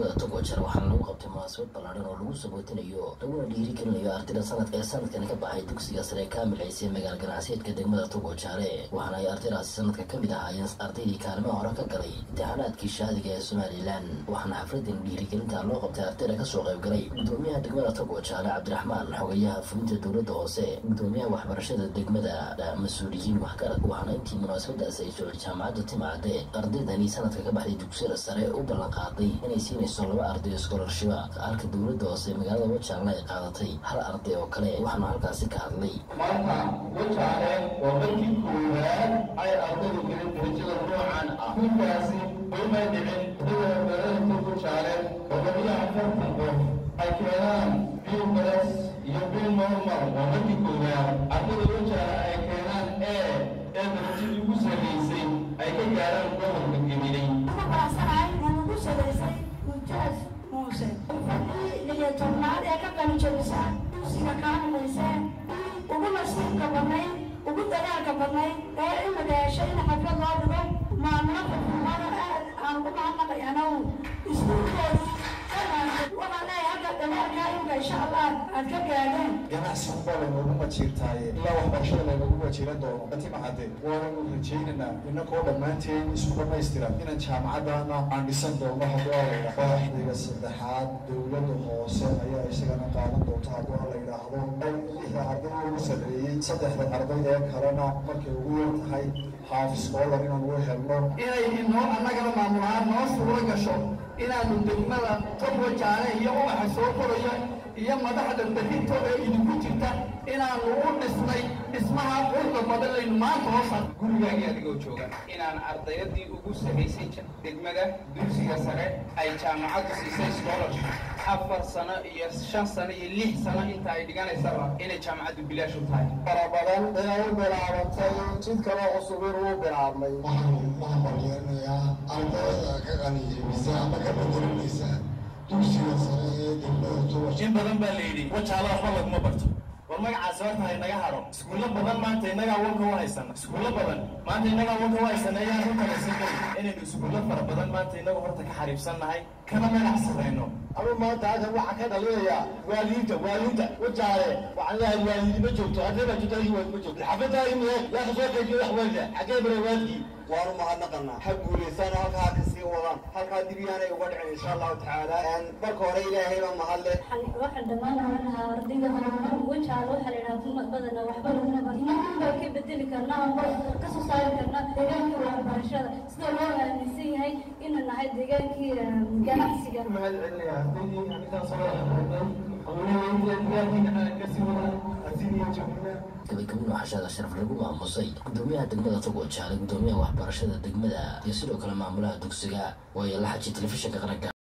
degmada togwajar waxaana lagu qabtay munaasabad ballaadhan oo lagu sabootinayo laguna dhiirigelinayo ardayda sanadka ee sanadkani ka baxay dugsiga sare ee kaamil ciise magaala ganacsiyeedka degmada togwajaare waxaana ay ardaydaasi sanadka ka mid ahaayeen ardaydii kaalimaha hore ka galay imtixaanaadkii shaadiga ee somalilan waxaana xafladan dhiirigelinta loo qabtay ardayda kasoo qaybgalay gudoomiyaha degmada togwajaare cabdiraxmaan xogayaha fulinta dowladda hoose gudoomiyaha waxbarashada degmada mas-uuliyiin waxgarad waxaana intii munaasabadaasi ay socday jaamacadda timacade ardaydani sanadka ka baxday dugsiyada sare u ballan qaaday inay siinayso laba arday scholarshiba halka dowladda hoose magaalada wajaarna ay qaadatay hal arday oo kale waxaana halkaasi ka hadlay maanta wajaale waa markii koowaad ay ardaydu gelin darajada noocan ah ninkaasi umay dhicin ardayda magaalada ka wajaale oo labiyo afartan qof ay keenaan bill bares iyo bill normal waa markii koowaad ardayda wajaale ay keenaan e ee darajadii ugu sarreysay ay ka gaaraan gobolka gemilay liyo tobnaad ee ka qalijabisa dugsiga kaamilayse ugu nasiibka badnayd ugu dadaalka badnayd ee imika heshay in xaflad loo dhigo maamula xukuumada aad aan ugu mahadnaqayanow iskuulkoodii waxaan leeyahay hadda dadaalka imika insha allah aad ka gaadeen ganacsi baa laynoogu majiirtaaye ilaa waxbarashada laynoogu majiiran doono atimacade waananu rajaynaynaa inakoo dhammaanteen isku dhamaystiran inaan jaamacadana aan dhisan doono hadduu alayidha waaxdiga saddexaad dowladda hoose ayaa isagana qaadan doonta hadduu la yidhaahdo lixda arday ugu sarreeyey saddexda arday ee kalena markay ugu yar tahay haaf scholar inaan u helno inay inoo annagana maamulahaan noo suuro gasho inaanu degmada togwajaale iyo ubaxa soo korayo iyo madaxda berrito ee idinku jirta inaanu u dhisnay dhismaha qurda badan laynu maanta hoosa gurigaagii adigoo jooga inaan ardayadii ugu sarraysay degmada dugsiga sare ay jaamacaddu siisay scholarship afar sano iyo shan sano iyo lix sano inta ay dhiganaysaba inay jaamacaddu bilaash u tahay fara badan inay u bilaabantay jid kaloo cusub inuu bilaabmay waxaan mahadbalyeernayaa ardayda ka qalinjebisa ama ka bedelinaysa dugsiga sare ee degmada tuwash in badan baa la yidhi wajaala waxba laguma barto war magacaasi horta ha inaga hadho iskuullo badan maanta innagaa wanka u haysana iskuullo badan maanta innagaa wanka u haysana ayaan runta laysan kari inaynu iskuullo fara badan maanta innagu horta ka xariibsannahay kana magac sarayno anu maanta halkan waxaa ka dhalinayaa waalidiinta waalidiinta wajaale waxaan leeyahay waalidi ma joogto arday baa joogto adiga waalid ma joogto xafadaa imie yaa ka soo qaybiyo wax waalida xaggee bara waalidkii waanu mahadnaqanaa ha guulaystaan halkaa ka sii wadaan halkaa dib yaanay uga dhicin insha allahu tacaala marka hore ilaahay baa mahadle waxaan dhammaan oran lahaa ardayda horumar wajaale waxaa la yidhaha dumad badana waxba laguna bar inaan baa ka bedeli karnaa amba ka soo saari karnaa deegaankii waxbarashada sida loo aaminsan yahay inuu nahay deegaankii ganacsiga mahad celinayaa ardaydii anigaa soo wadaxbarnay hawlaheynta deegaankiina kasii wadaan asidiyo jabina gabagabin waxaa sheega sharaf lagu maamusay gudoomiyaha degmada togwajaale gudoomiyaha waxbarashada degmada iyo sidoo kale maamulaha dugsiga waayo la xajiy telefishinka qaranka